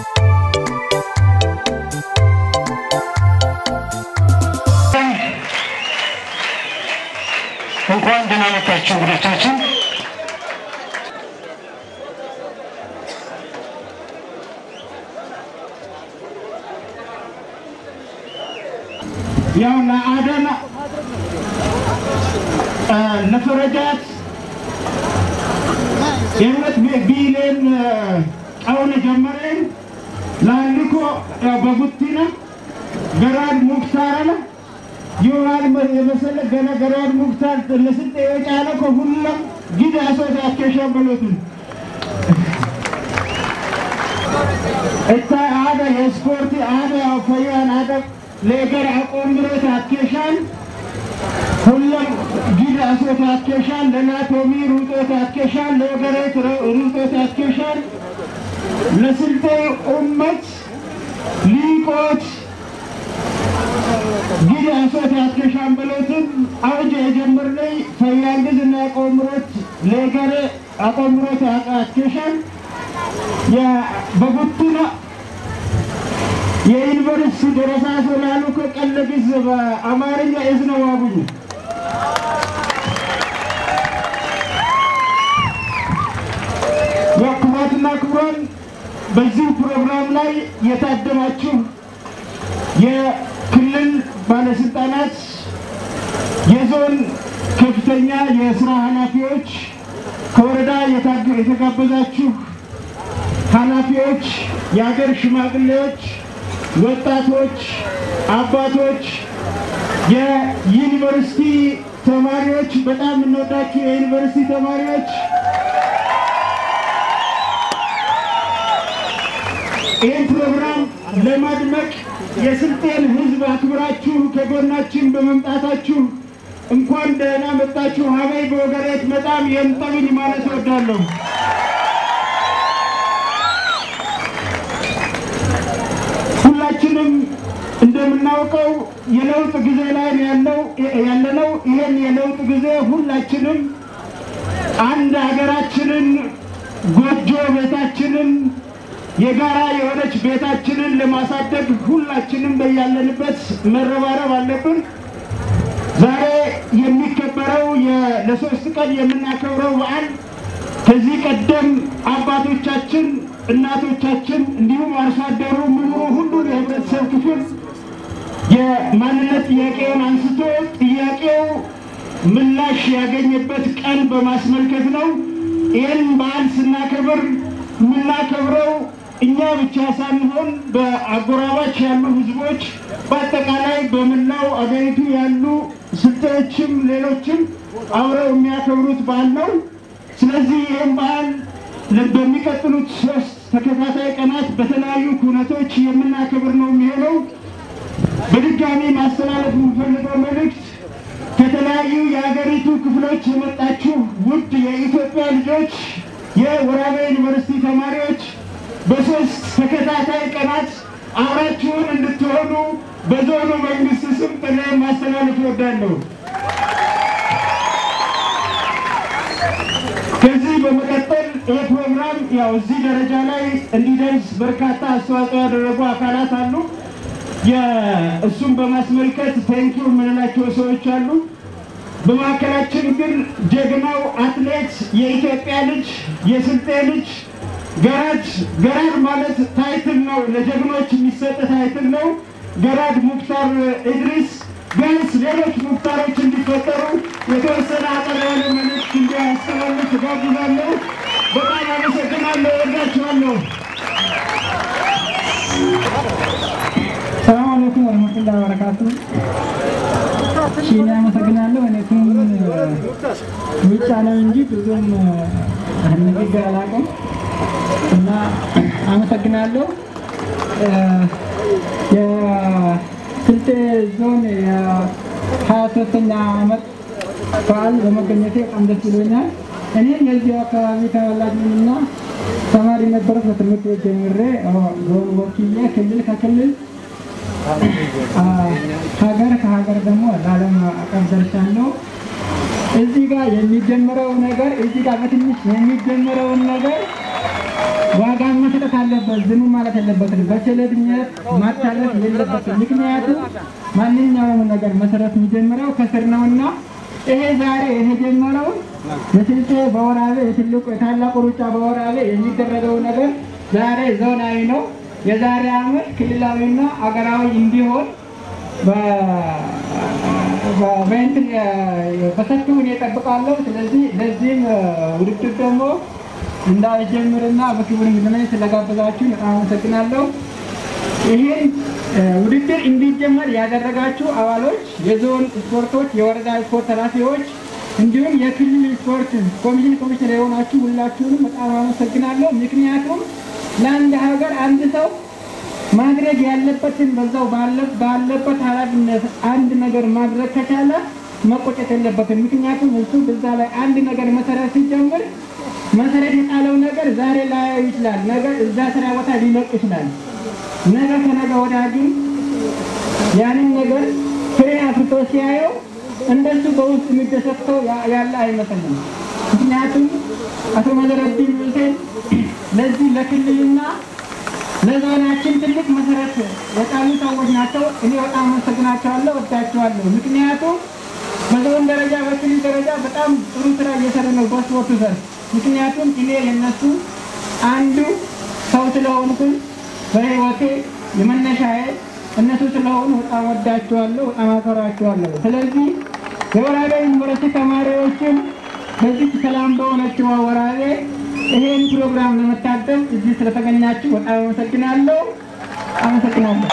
እንኳን ደህና መጣችሁ እንግዶቻችን። ያው ለአደና ለፈረጃት የሁለት ቢሊዮን ቀውን ጀመረን ላልኮ በቡቲና ገራድ ሙክታር አለ ይሆናል የመሰለ ገነ ገራድ ሙክታር ለስልጤ የጫለ ከሁሉም ጊዜ አሶት ያከሸበሉትን እታ አደ የስፖርት አደ ፈያን አደ ለገር አቆምሮት አኬሻል ሁሉም ጊዜ አሶት ያኬሻል ለናቶሚ ሩጦት ያኬሻል ለወገሬት ሩጦት ያኬሻል ለስልጤ ኡመት ሊቆት ጊዜ አሶት ያኬሻል ብሎትን አውጀ የጀመርነይ ፈያንግዝ እና አቆምሮት ለገሬ አቆምሮት ያኬሻል በጉቱና የዩኒቨርሲቲ ደረሳ ስላሉ ከቀለ ጊዜ በአማርኛ እዝነ ዋቡኝ ክቡራትና ክቡራን በዚህ ፕሮግራም ላይ የታደማችሁ የክልል ባለስልጣናት፣ የዞን ከፍተኛ የስራ ኃላፊዎች፣ ከወረዳ የተጋበዛችሁ ኃላፊዎች፣ የሀገር ሽማግሌዎች፣ ወጣቶች፣ አባቶች፣ የዩኒቨርሲቲ ተማሪዎች፣ በጣም የምንወዳችሁ የዩኒቨርሲቲ ተማሪዎች ይህን ፕሮግራም ለማድመቅ የስልጤን ሕዝብ አክብራችሁ ከጎናችን በመምጣታችሁ እንኳን ደህና መጣችሁ። ሀበይ በወገሬት በጣም የምጠሉኝ ማለት እወዳለሁ። ሁላችንም እንደምናውቀው የለውጥ ጊዜ ላይ ያለው ያለነው ይህን የለውጥ ጊዜ ሁላችንም አንድ ሀገራችንን ጎጆ ቤታችንን የጋራ የሆነች ቤታችንን ለማሳደግ ሁላችንም በያለንበት መረባረብ አለብን። ዛሬ የሚከበረው ለሶስት ቀን የምናከብረው በዓል ከዚህ ቀደም አባቶቻችን፣ እናቶቻችን እንዲሁም አርሶ አደሩ፣ ምሁሩ፣ ሁሉን የህብረተሰብ ክፍል የማንነት ጥያቄውን አንስቶ ጥያቄው ምላሽ ያገኘበት ቀን በማስመልከት ነው። ይህን በዓል ስናከብር የምናከብረው እኛ ብቻ ሳንሆን በአጎራባች ያሉ ህዝቦች በአጠቃላይ በመላው አገሪቱ ያሉ ስልጤዎችም ሌሎችም አብረው የሚያከብሩት በዓል ነው። ስለዚህ ይህም በዓል በሚቀጥሉት ሶስት ተከታታይ ቀናት በተለያዩ ኩነቶች የምናከብር ነው የሚሆነው። በድጋሚ ማስተላለፍ የምፈልገው መልእክት ከተለያዩ የሀገሪቱ ክፍሎች የመጣችሁ ውድ የኢትዮጵያ ልጆች የወራቤ ዩኒቨርሲቲ ተማሪዎች በሶስት ተከታታይ ቀናት አብራችሁን እንድትሆኑ በዞኑ መንግስት ስም ጥሪ ማስተላለፍ እወዳለሁ። ከዚህ በመቀጠል ይህ ፕሮግራም ያው እዚህ ደረጃ ላይ እንዲደርስ በርካታ አስተዋጽኦ ያደረጉ አካላት አሉ። እሱም በማስመልከት ቴንኪው የምንላቸው ሰዎች አሉ። በመካከላችን ግን ጀግናው አትሌት የኢትዮጵያ ልጅ የስልጤ ልጅ ገራድ ገራድ ማለት ታይትል ነው፣ ለጀግኖች የሚሰጥ ታይትል ነው። ገራድ ሙክታር ኢድሪስ ቢያንስ ሌሎች ሙክታሮች እንዲፈጠሩ የተወሰነ አጠር ያለ መልዕክት እንዲያስተላልፍ ጋብዛለሁ። በጣም አመሰግናለሁ። ወዳችኋለሁ። ሰላም አለይኩም ወረህመቱላሂ ወበረካቱ። እሺ እኔ አመሰግናለሁ። እኔቱም ውጭ ነው እንጂ ብዙም ንግግር አላውቅም እና አመሰግናለሁ። የስልጤ ዞን የሀያ ሶስተኛ ዓመት በዓል በመገኘቴ በጣም ደስ ብሎኛል። እኔ የዚሁ አካባቢ ተወላጅ ነኝና ተማሪ ነበርኩ። በትምህርት ቤት ጀምሬ ዞን ወክዬ ክልል ከክልል ሀገር ከሀገር ደግሞ ለዓለም አቀፍ ደርሻለሁ። እዚህ ጋር የሚጀምረው ነገር እዚህ ጋር በትንሽ የሚጀምረውን ነገር ዋጋ መስጠት አለበት። ዝም ማለት የለበትም። በቸለተኝነት ማታለፍ የለበትም። ምክንያቱም ማንኛውም ነገር መሰረት የሚጀምረው ከስር ነውና ይሄ ዛሬ የተጀመረውን የስልጤ በወራቤ የትልቁ የታላቁ ሩጫ በወራቤ የሚደረገው ነገር ዛሬ ዞናዊ ነው። የዛሬ ዓመት ክልላዊና አገራዊ እንዲሆን በእንትን በሰፊው እኔ እጠብቃለሁ። ስለዚህ ለዚህም ውድድር ደግሞ እንዳይጀምርና በክብር እንድናይ ስለጋበዛችሁ በጣም አመሰግናለሁ። ይህን ውድድር እንዲጀመር ያደረጋችሁ አባሎች፣ የዞን ስፖርቶች፣ የወረዳ ስፖርት ኃላፊዎች እንዲሁም የክልል ስፖርት ኮሚሽን ኮሚሽነር የሆናችሁ ሁላችሁንም በጣም አመሰግናለሁ። ምክንያቱም ለአንድ ሀገር አንድ ሰው ማድረግ ያለበትን በዛው ባለበት ኃላፊነት አንድ ነገር ማድረግ ከቻለ መቆጨት የለበትም። ምክንያቱም እሱ በዛ ላይ አንድ ነገር መሰረት ሲጀምር መሰረት የጣለው ነገር ዛሬ ላያዩ ይችላል። ነገር እዛ ስራ ቦታ ሊለቅ ይችላል። ነገ ከነገ ወዲያ ግን ያንን ነገር ፍሬ አፍርቶ ሲያየው እንደሱ በውስጥ የሚደሰተው ያለ አይመስልም። ምክንያቱም አቶ መዘረዲን ሁሴን ለዚህ ለክልልና ለዞናችን ትልቅ መሰረት የጣሉ ሰዎች ናቸው። እኔ በጣም አመሰግናቸዋለሁ፣ ወዳቸዋለሁ። ምክንያቱም በዞን ደረጃ በክልል ደረጃ በጣም ጥሩ ስራ እየሰሩ ነው በስፖርቱ ዘርፍ። ምክንያቱም እኔ የነሱ አንዱ ሰው ስለሆንኩኝ በህይወቴ የመነሻዬ እነሱ ስለሆኑ በጣም ወዳቸዋለሁ፣ በጣም አከብራቸዋለሁ። ስለዚህ የወራቤ ዩኒቨርሲቲ ተማሪዎችም በዚህ ሰላም በሆነችው ወራቤ ይሄን ፕሮግራም ለመታደም እዚህ ስለተገኛችሁ በጣም አመሰግናለሁ። አመሰግናለሁ።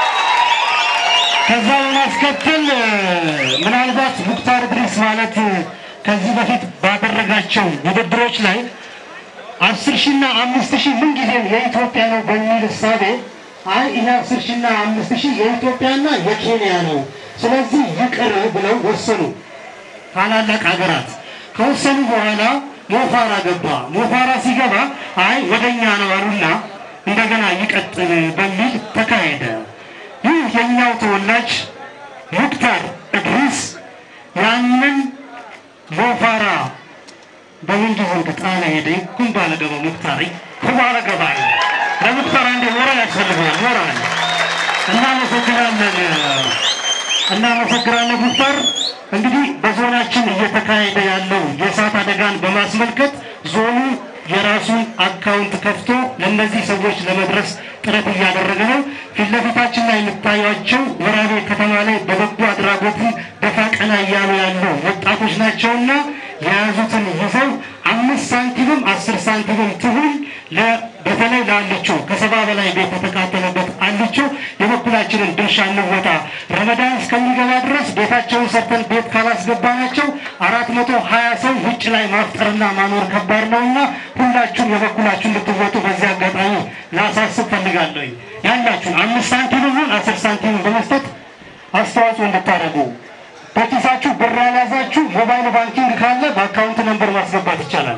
ከዛ በማስከተል ምናልባት ሙክታር ድሪስ ማለት ከዚህ በፊት ባደረጋቸው ውድድሮች ላይ አስር ሺና አምስት ሺህ ምንጊዜም የኢትዮጵያ ነው በሚል እሳቤ አይ ይሄ አስር ሺና አምስት ሺህ የኢትዮጵያና የኬንያ ነው፣ ስለዚህ ይቅር ብለው ወሰኑ። ታላላቅ ሀገራት ከወሰኑ በኋላ ሞፋራ ገባ። ሞፋራ ሲገባ አይ ወደኛ ነው አሉና እንደገና ይቀጥል በሚል ተካሄደ። ይህ የኛው ተወላጅ ሙክታር እድሪስ ያንን ሞፋራ በምንጊዜም ጣና ሄደ ይኩም ባለገባ ሙክታሪ ኩባለገባ ለሙክታር አንድ ሞራል ያስፈልገዋል። ሞራል እናመሰግናለን፣ እናመሰግናለን ሙክታር። እንግዲህ በዞናችን እየተካሄደ ያለው የእሳት አደጋን በማስመልከት ዞኑ የራሱን አካውንት ከፍቶ ለእነዚህ ሰዎች ለመድረስ ጥረት እያደረገ ነው። ፊት ለፊታችን ላይ የምታዩቸው ወራቤ ከተማ ላይ በበጎ አድራጎትን ደፋ ቀና እያሉ ያሉ ወጣቶች ናቸውና የያዙትን ይዘው አምስት ሳንቲምም አስር ሳንቲምም ትሁን በተለይ ለአልቾ ከሰባ በላይ ቤት የተቃጠለበት አልቾ የበኩላችንን ድርሻ እንወጣ። ረመዳን እስከሚገባ ድረስ ቤታቸውን ሰርተን ቤት ካላስገባናቸው አራት መቶ ሀያ ሰው ውጭ ላይ ማፍጠርና ማኖር ከባድ ነውና ሁላችሁም የበኩላችሁን እንድትወጡ በዚህ አጋጣሚ ላሳስብ ፈልጋለሁ። ያላችሁን አምስት ሳንቲም ይሁን አስር ሳንቲም በመስጠት አስተዋጽኦ እንድታደርጉ በኪሳችሁ ብር ያልያዛችሁ ሞባይል ባንኪንግ ካለ በአካውንት ነንበር ማስገባት ይቻላል።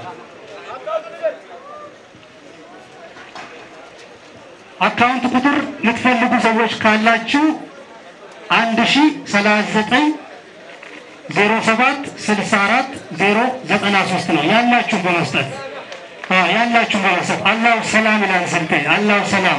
አካውንት ቁጥር የምትፈልጉ ሰዎች ካላችሁ አንድ ሺ ሰላሳ ዘጠኝ ዜሮ ሰባት ስልሳ አራት ዜሮ ዘጠና ሶስት ነው ያላችሁ በመስጠት ያላችሁ በመስጠት አላሁ ሰላም ይላል ስልጤ አላሁ ሰላም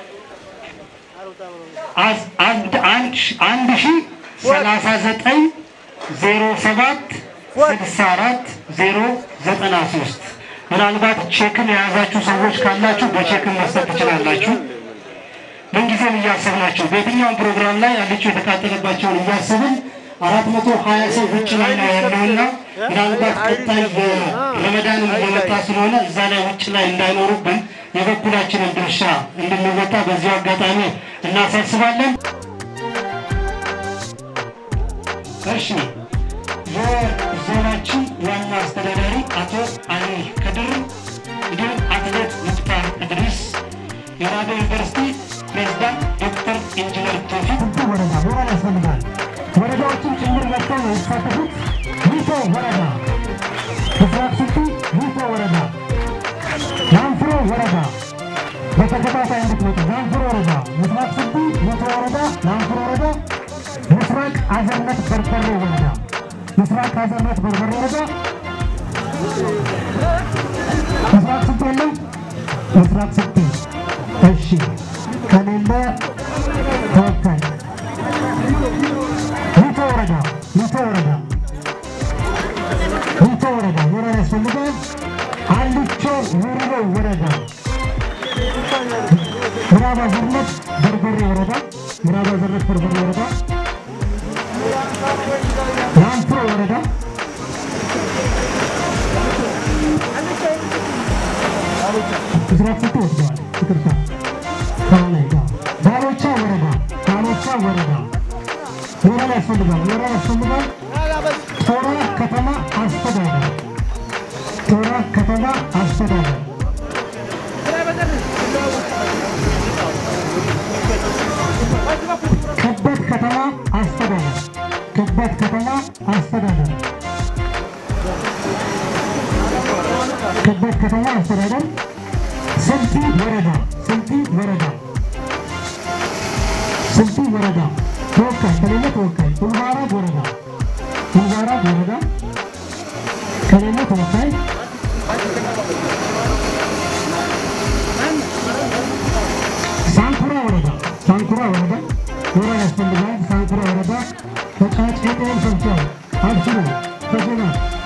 አንድ ሺ ሰላሳ ዘጠኝ ዜሮ ሰባት ስልሳ አራት ዜሮ ዘጠና ሶስት ምናልባት ቼክን የያዛችሁ ሰዎች ካላችሁ በቼክን መስጠት ትችላላችሁ። ምንጊዜም እያሰብናቸው በየትኛውም ፕሮግራም ላይ ያለችው የተቃጠለባቸውን እያሰብን አራት መቶ ሀያ ሰው ውጭ ላይ ነው ያለውና ምናልባት ቀጣይ ረመዳንም እየመጣ ስለሆነ እዛ ላይ ውጭ ላይ እንዳይኖሩብን የበኩላችንን ድርሻ እንድንወጣ በዚሁ አጋጣሚ እናሳስባለን። እሺ የዞናችን ዋና አስተዳዳሪ አቶ አሊ ከድር እንዲሁም አትሌት ሙክታር እድሪስ፣ የራቤ ዩኒቨርሲቲ ፕሬዝዳንት ዶክተር ኢንጂነር ቶፊቅ ወረዳ ሞራል ያስፈልጋል። ወረዳዎችን ጭምር መጥተው ነው የተሳተፉት። ሚቶ ወረዳ፣ ምስራቅ ስልጤ ሚቶ ወረዳ፣ ናንፍሮ ወረዳ በተከታታይ እንድትመጡ ናንፍሮ ወረዳ፣ ምስራቅ ስልጤ ሚቶ ወረዳ፣ ናንፍሮ ወረዳ፣ ምስራቅ አዘርነት በርበሬ ወረዳ ምስራቅ አዘርነት በርበሬ ወረዳ ምስራቅ ስልጤ የለም። ምስራቅ ስልጤ እሺ ከሌለ ተወካይ ሚቶ ወረዳ ሚቶ ወረዳ ሚቶ ወረዳ ወረዳ ያስፈልጋል አልቾ ውርሮ ወረዳ ምዕራብ አዘርነት በርበሬ ወረዳ ምዕራብ አዘርነት በርበሬ ወረዳ ላንፍሮ ወረዳ ምስራቅ ስልጤ ወስደዋል። ይቅርታ ከላይ ጋር ዳሎቻ ወረዳ ዳሎቻ ወረዳ ወረዳ ያስፈልጋል። ወረዳ ያስፈልጋል። ቶራ ከተማ አስተዳደር ቶራ ከተማ አስተዳደር ከበት ከተማ አስተዳደር ከበት ከተማ አስተዳደር ከበት ከተማ አስተዳደር ስልጢ ወረዳ ስልጢ ወረዳ ስልጢ ወረዳ ተወካይ ከሌለ ተወካይ ኡልባራብ ወረዳ ኡልባራብ ወረዳ ከሌለ ተወካይ ሳንኩራ ወረዳ ሳንኩራ ወረዳ ወረዳ ያስፈልጋል። ሳንኩራ ወረዳ ተጫጭ ጤን ሰብሰብ አብሽሩ ተገና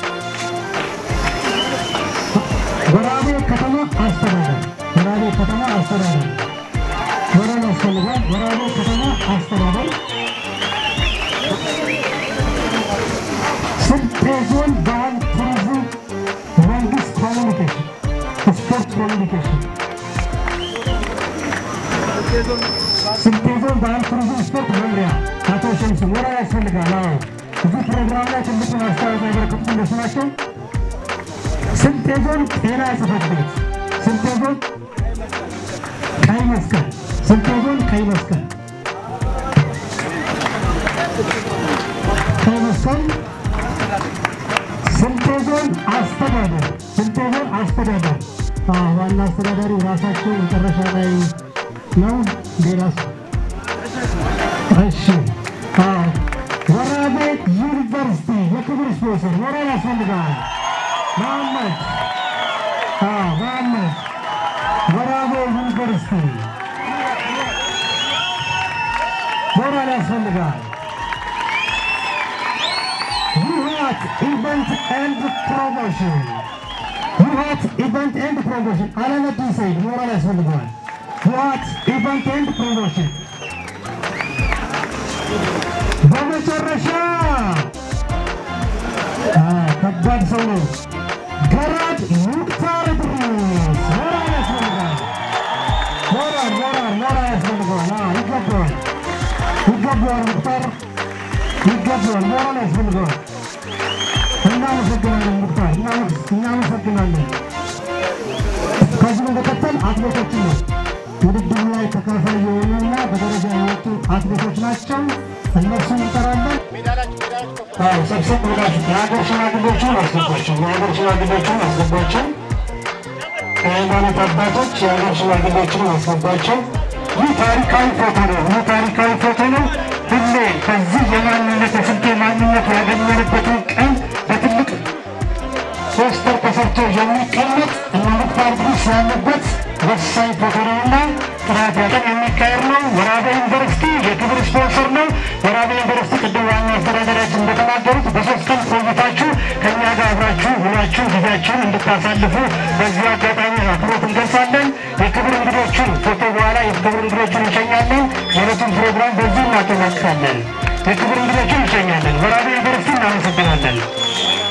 ወራቤ ከተማ አስተዳደር ወራቤ ከተማ አስተዳደር ወረዳ ያስፈልጋል። ወራቤ ከተማ አስተዳደር ስልጤ ዞን ባህል ቱሪዝም መንግስት ኮሚኒኬሽን ስፖርት ኮሚኒኬሽን ስልጤ ዞን ባህል ቱሪዝም ስፖርት መምሪያ አቶ ሸምሱ ወረዳ ያስፈልጋል። አዎ እዚህ ፕሮግራም ላይ ትልቁን አስተዋጽኦ ያበረከቱት እነሱ ናቸው። ስልጤ ዞን ጤና ጽሕፈት ቤት ስልጤ ዞን ቀይ መስቀል ስልጤ ዞን ቀይ መስቀል ቀይ መስቀል ስልጤ ዞን አስተዳደር ስልጤ ዞን አስተዳደር አዎ፣ ዋና አስተዳዳሪ ራሳቸው መጨረሻ ላይ ነው። ሌላስ እሺ አዎ፣ ወራቤ ዩኒቨርሲቲ የክብር ስፖንሰር ወራቤ ያስፈልጋል። መሐመድ አዎ፣ መሐመድ ወራቤ ዩኒቨርሲቲ ወራቤ ያስፈልጋል። ይሃት ኢቨንት ኤንድ ፕሮሞሽን ይሃት ኢቨንት ኤንድ ፕሮሞሽን አለመድን ሰይድ ሞራል ያስፈልገዋል። ይሃት ኢቨንት ኤንድ ፕሮሞሽን በመጨረሻ አ፣ ከባድ ሰው ነው። ገራድ ሙክታር ድሪስ ሞራል ያስፈልገዋል። ሞራል ሞራል ሞራል ያስፈልገዋል። አ፣ ይገባዋል ይገባዋል ሙክታር ይገባዋል። ሞራል ያስፈልገዋል። እናመሰግናለን ሙክታር፣ እናመስ- እናመሰግናለን። ከዚህ በመቀጠል አትሌቶችን ነው ውድድሩ ላይ ተካፋይ የሆኑና በደረጃ የወጡ አትሌቶች ናቸው። እነሱን እንጠራለን። አዎ፣ ሰብሰብ ብላችሁ የሀገር ሽማግሌዎችን አስገባቸው፣ የሀገር ሽማግሌዎችን አስገባቸው። የሃይማኖት አባቶች የሀገር ሽማግሌዎችን አስገባቸው። ይህ ታሪካዊ ፎቶ ነው። ይህ ታሪካዊ ፎቶ ነው። ሁሌ ከዚህ የማንነት የስልጤ ማንነት ያገኘንበትን ቀን በትልቅ ፖስተር ተሰርቶ የሚቀመጥ እነ ሙክታር ድሪስ ያለበት ወሳኝ ፎቶ ነውና ጥራት ያቀን የሚካሄድ ነው። ወራቤ ዩኒቨርሲቲ የክብር ስፖንሰር ነው። ወራቤ ዩኒቨርሲቲ ቅድም ዋና አስተዳደራችን እንደተናገሩት በሶስት ቀን ቆይታችሁ ከእኛ ጋር አብራችሁ ሁላችሁ ጊዜያችሁን እንድታሳልፉ በዚህ አጋጣሚ አክብሮት እንገልጻለን። የክብር እንግዶችን ፎቶ በኋላ የክብር እንግዶችን እንሸኛለን። የዕለቱን ፕሮግራም በዚህ እናጠናቅቃለን። የክብር እንግዶችን እንሸኛለን። ወራቤ ዩኒቨርሲቲ እናመሰግናለን።